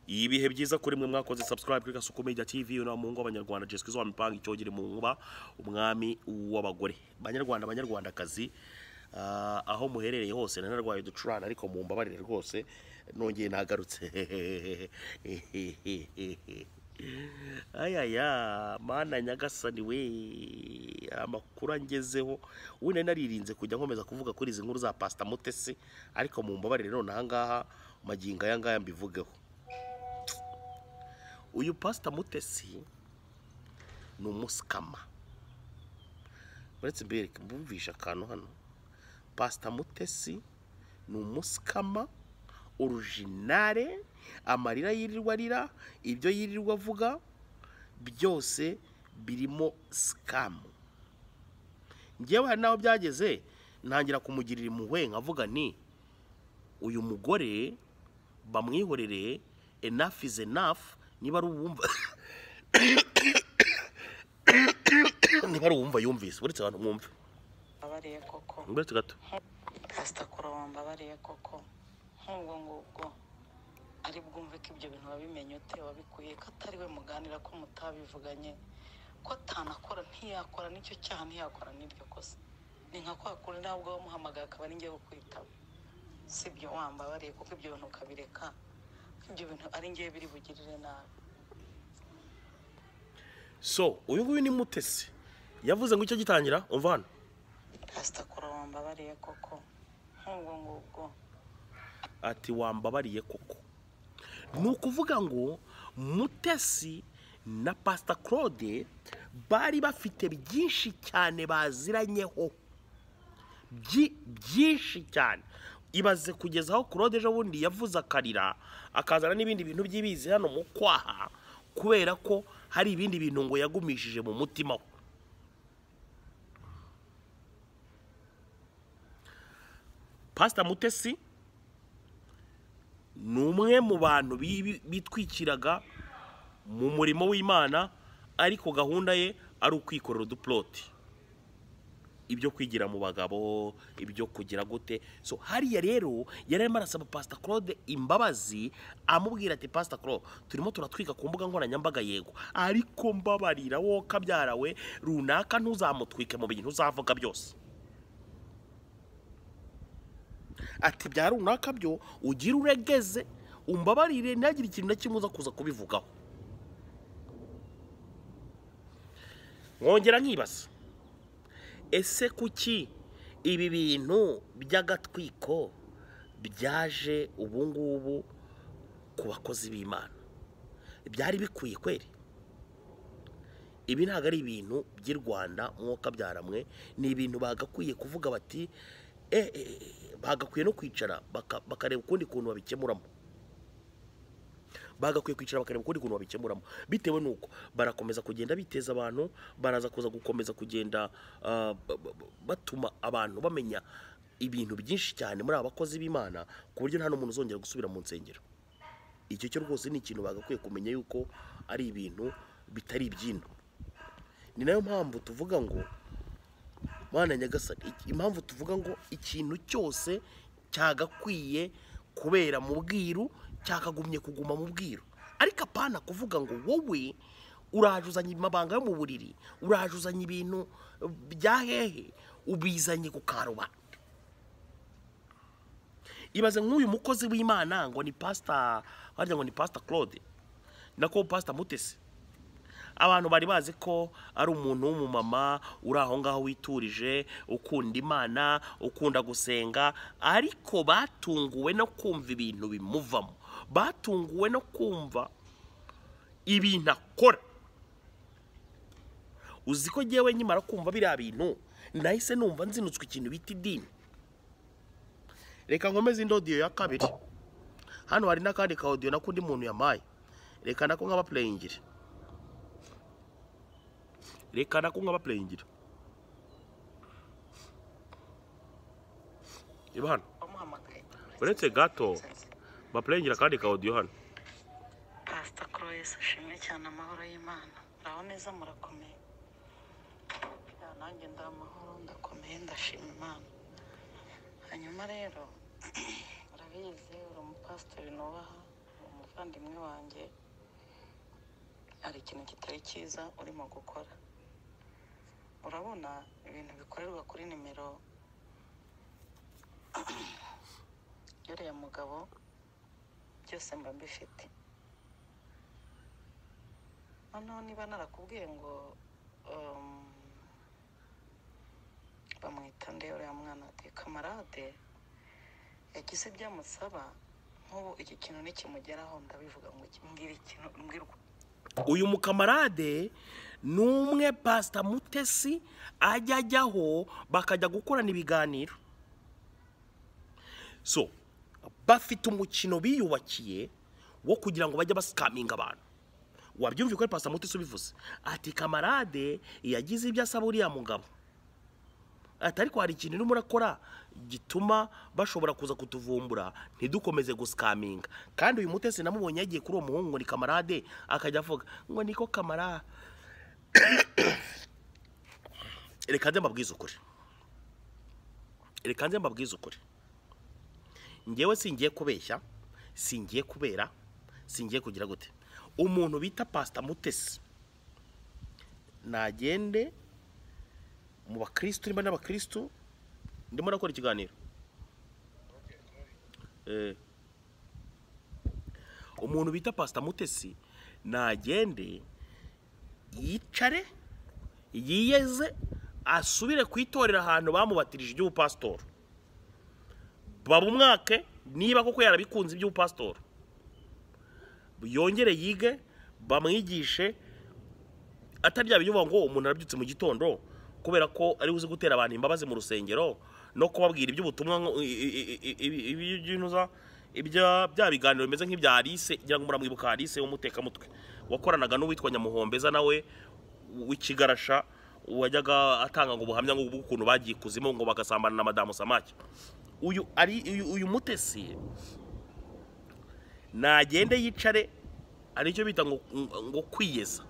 ibihe byiza kuri mwe mwakoze subscribe kuri gasuku media tv uyu ni umuhungu w'abanyarwanda jeswizo wa mipanga icyogere mu nkuba umwami w'abagore banyarwanda banyarwandakazi Ah, aho muherereye hose nanarwaye ducurana ariko mumbabarire rwose nongeye nagarutse ayaya mana nyagasani we amakuru angezeho wenda naririnze kujya nkomeza kuvuga kuri izi nkuru za pasita mutesi ariko mumbabarire none ahangaha magingo aya ngaya mbivugeho uyu pasita mutesi ni umusikama uretse mbere mbumvisha akantu hano pasita mutesi ni umusikama orujinare amarira yirirwa arira ibyo yirirwa avuga byose birimo sikamu ngewe hari n'aho byageze ntangira kumugirira impuhwe nkavuga nti uyu mugore bamwihorere enough is enough niba ari uwumva niba ari uwumva yumvise uretse abantu mwumve mbabariye koko uretse gato pasita kurobo mbabariye koko nk'ubwo ngubwo ari bwumve ko ibyo bintu wabimenye ute wabikuye ko atari we muganira ko mutabivuganye ko atanakora ntiyakora n'icyo cyaha ntiyakora n'iryo kosa ni nka kwa kundi nabwo wamuhamagaye akaba ari ngewe kwitaba si ibyo wambabariye kuko ibyo bintu ukabireka ko ibyo bintu ari ngewe biri bugirire nabi so uyu nguyu ni mutesi yavuze ngo icyo gitangira umva hano pasita kurobo mbabariye koko nk'ubwo ngubwo ati wambabariye koko ni ukuvuga ngo mutesi na pasita claude bari bafite byinshi cyane baziranyeho Byi- byinshi cyane ibaze kugeza aho claude ejo bundi yavuze akarira akazana n'ibindi bintu by'ibizi hano mu kwaha kubera ko hari ibindi bintu ngo yagumishije mu mutima we pasita mutesi ni umwe mu bantu bibi- bitwikiraga mu murimo w'imana ariko gahunda ye ari ukwikorera udupuloti ibyo kwigira mu bagabo ibyo kugira gute so hariya rero yari arimo arasaba pasita claude imbabazi amubwira ati pasita claude turimo turatwika ku mbuga nkoranyambaga yego ariko mbabarira wowe kabyarawe runaka ntuzamutwike mu bintu uzavuga byose ati bya runaka byo ugire uregeze umbabarire ntihagire ikintu na kimwe uza kuza kubivugaho nkongera nkibaza ese kuki ibi bintu by'agatwiko byaje ubu ngubu ku bakozi b'imana byari bikwiye kweri ibi ntabwo ari ibintu by'i rwanda mwuka byaramwe ni ibintu bagakwiye kuvuga bati e, e, e, bagakwiye no kwicara baka- bakareba ukundi kuntu babikemuramo bagakwiye kwicara bakareba ukundi kuntu babikemuramo bitewe n'uko barakomeza kugenda biteza abantu baraza kuza gukomeza kugenda ah, ba- ba- ba- batuma abantu bamenya ibintu byinshi cyane muri aba bakozi b'imana ku buryo nta n'umuntu uzongera gusubira mu nsengero icyo cyo rwose ni ikintu bagakwiye kumenya yuko ari ibintu bitari ibyino ni nayo mpamvu tuvuga ngo mwana nyagasani iki- impamvu tuvuga ngo ikintu cyose cyagakwiye kubera mu bwiru cyakagumye kuguma mu bwiru ariko apana kuvuga ngo wowe uraje uzanye amabanga yo mu buriri uraje uzanye ibintu bya hehe ubizanye ku karubanda ibaze nk'uyu mukozi w'imana ngo ni pasita harya ngo ni pasita claude nako pasita mutesi abantu bari bazi ko ari umuntu w'umumama uri aho ngaho witurije ukunda imana ukunda gusenga ariko batunguwe no kumva ibintu bimuvamo batunguwe no kumva ibintu akora uzi ko ngewe nkimara kumva biriya bintu nahise numva nzinutswe ikintu bita idini reka nkomeze indi odiyo ya kabiri hano hari n'akandi ka odiyo nako undi muntu yamaye reka nako nk'abapureyingire reka nako nk'abapureyingira reba hano wamuhamagaye uretse gato bapureyingira akandi ka odiyo hano pasita croix ashimwe cyane amahoro y'imana muraho neza murakomeye Ya, nanjye ndi amahoro ndakomeye ndashima imana hanyuma rero urabizi uri umupasiteri nubaha uri muvandimwe wanjye hari ikintu kitari cyiza urimo gukora urabona ibintu bikorerwa kuri nimero yuriya mugabo byose mba mbifite noneho niba narakubwiye ngo um, bamwita nde uriya mwana ati kamarade yagize ibyo amusaba nk'ubu iki kintu nikimugeraho ndabivuga ngo iki- mbwira ikintu mbwira uko uyu mukamarade ni umwe pasita mutesi ajya ajyaho bakajya gukorana ibiganiro so bafite umukino biyubakiye wo kugira ngo bajye basikaminga abantu wabyumvise ko ari pasita mutesi ubivuze ati kamarade yagize ibyo asaba uriya mugabo ati ariko hari ikintu urimo urakora gituma bashobora kuza kutuvumbura ntidukomeze gusikaminga kandi uyu mutesi namubonye yagiye kuri uwo muhungu ngo ni kamarade akajya avuga ngo niko kamara reka nze mbabwize ukuri reka nze mbabwize ukuri ngewe singiye kubeshya singiye kubera singiye kugira gute umuntu bita pasita mutesi nagende mu bakirisitu nimba n'abakirisitu ndimo nakora ikiganiro Eh. umuntu bita pasita mutesi nagende yicare yiyeze asubire ku itorero ahantu bamubatirije iby'ubupasitori babumwake niba koko yarabikunze iby'ubupasitori yongere yige bamwigishe atari bya bivuga ngo umuntu arabyutse mu gitondo kubera ko ari uzi gutera abantu imbabazi mu rusengero no kubabwira iby'ubutumwa nko- i- i- i- i- i- iby'intuza ibya bya biganiro bimeze nk'ibya Alice ngira ngo muramwibuka Alice w'umutekamutwe wakoranaga n'uwitwa Nyamuhombeza nawe w'ikigarasha wajyaga atanga ngo ubuhamya ngo bw'ukuntu bagiye kuzimu ngo bagasambana na madamu Samaki uyu ari uyu, uyu mutesi nagende yicare aricyo bita ngo, ngo kwiyeza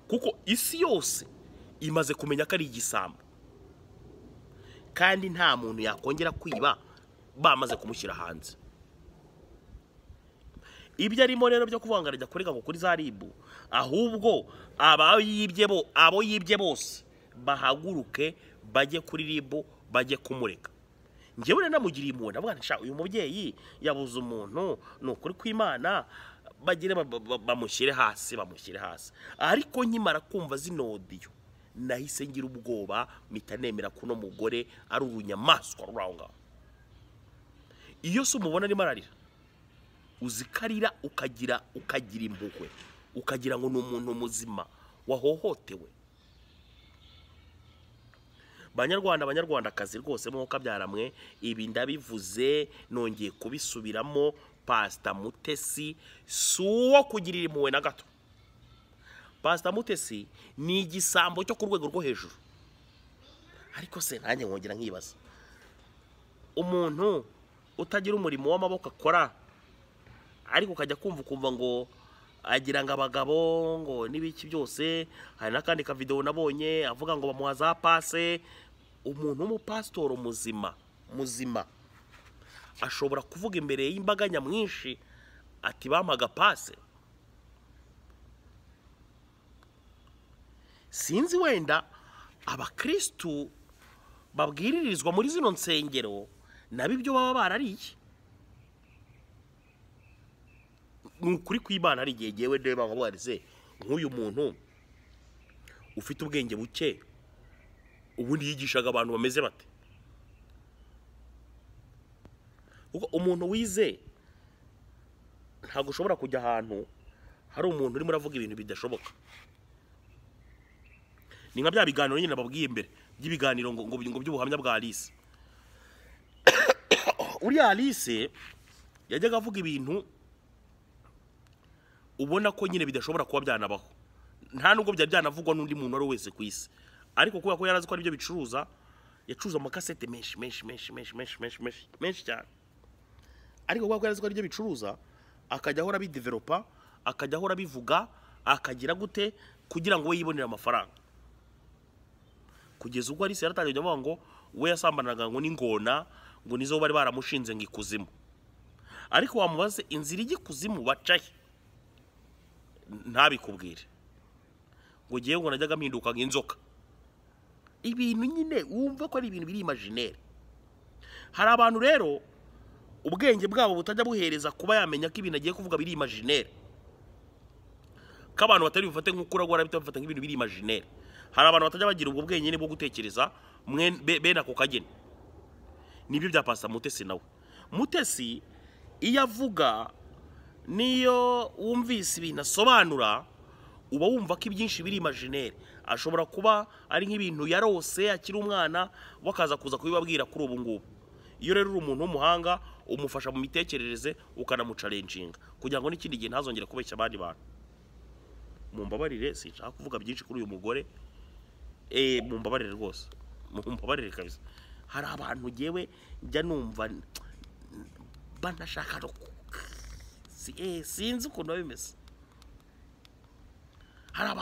kuko isi yose imaze kumenya ko ari igisambo kandi nta muntu yakongera kwiba bamaze kumushyira hanze ibyo arimo rero byo kuvangara ajya kurega ngo kuri za ribu ahubwo aba yibye bo abo yibye bose bahaguruke bajye kuri ribu bajye kumureka njyewe rero namugiriye impuhwe ndavuga nti "Sha, uyu mubyeyi yabuze umuntu ni ukuri kw'imana bagire ba- ba- ba- bamushyire hasi bamushyire hasi ariko nkimara kumva zino odiyo nahise ngira ubwoba mpita nemera ko uno mugore ari urunyamaswa ruri aho ngaho iyo se umubona arimo ararira uzikarira ukagira ukagira impuhwe ukagira ngo ni umuntu muzima wahohotewe banyarwanda banyarwandakazi rwose mwuka byaramwe ibi ndabivuze nongeye kubisubiramo pasita mutesi si uwo kugirira impuhwe na gato pasita mutesi ni igisambo cyo ku rwego rwo hejuru ariko se nanjye nkongera nkibaza umuntu utagira umurimo w'amaboko akora ariko ukajya kumva ukumva ngo agira ngo abagabo ngo n'ibiki byose hari n'akandi kavidewo nabonye avuga ngo bamuha za pase umuntu w'umupasitoro muzima muzima ashobora kuvuga imbere y'imbaga nyamwinshi ati bampaga pase sinzi wenda abakirisitu babwiririzwa muri zino nsengero nabo ibyo baba barariye ni ukuri kw'imana hari igihe ngewe ndeba nkabarize nk'uyu muntu ufite ubwenge buke ubundi yigishaga abantu bameze bate kuko umuntu wize ntabwo ushobora kujya ahantu hari umuntu urimo uravuga ibintu bidashoboka ni nka bya biganiro nyine babwiye imbere by'ibiganiro ngo ngo ngo by'ubuhamya bwa Alice uriya Alice yajyaga avuga ibintu ubona ko nyine bidashobora kuba byanabaho nta nubwo byari byanavugwa n'undi muntu uwo ari we wese ku isi ariko kubera ko yari azi ko aribyo bicuruza yacuruza amakasete menshi menshi menshi menshi menshi menshi menshi menshi cyane ariko kubera ko yari azi ko aribyo bicuruza akajya ahora abideveropa akajya ahora abivuga akagira gute kugira ngo we yibonere amafaranga kugeza ubwo arisi yaratangiye kujya avuga ngo we yasambanaga ngo n'ingona ngo nizo bari baramushinze ngo ikuzimu ariko wamubaze inzira ijya ikuzimu bacahe ntabikubwire ngo ugiye ngo najyaga mpinduka nk'inzoka ibintu nyine wumva ko ari ibintu biri imajinere hari abantu rero ubwenge bwabo butajya buhereza kuba yamenya ko ibintu agiye kuvuga biri imajinere ko abantu batari bufate nk'ukura guhora bafata nk'ibintu biri imajinere hari abantu batajya bagira ubwo bwenge nyine bwo gutekereza mwe- be- bene ako kageni nibyo bya pasita mutesi nawe mutesi iyo avuga niyo wumvise ibintu asobanura uba wumva ko ibyinshi biri imajinere ashobora kuba ari nk'ibintu yarose akiri umwana wakaza kuza kubibabwira kuri ubu ngubu iyo rero uri umuntu w'umuhanga umufasha mu mitekerereze ukanamucarenjinga kugira ngo n'ikindi gihe ntazongere kubeshya abandi bantu mumbabarire sinshaka kuvuga byinshi kuri uyu mugore eh mumbabarire rwose mumbabarire kabisa hari abantu ngewe njya numva banashaka no ku- si- eh, sinzi ukuntu biba bimeze hari abantu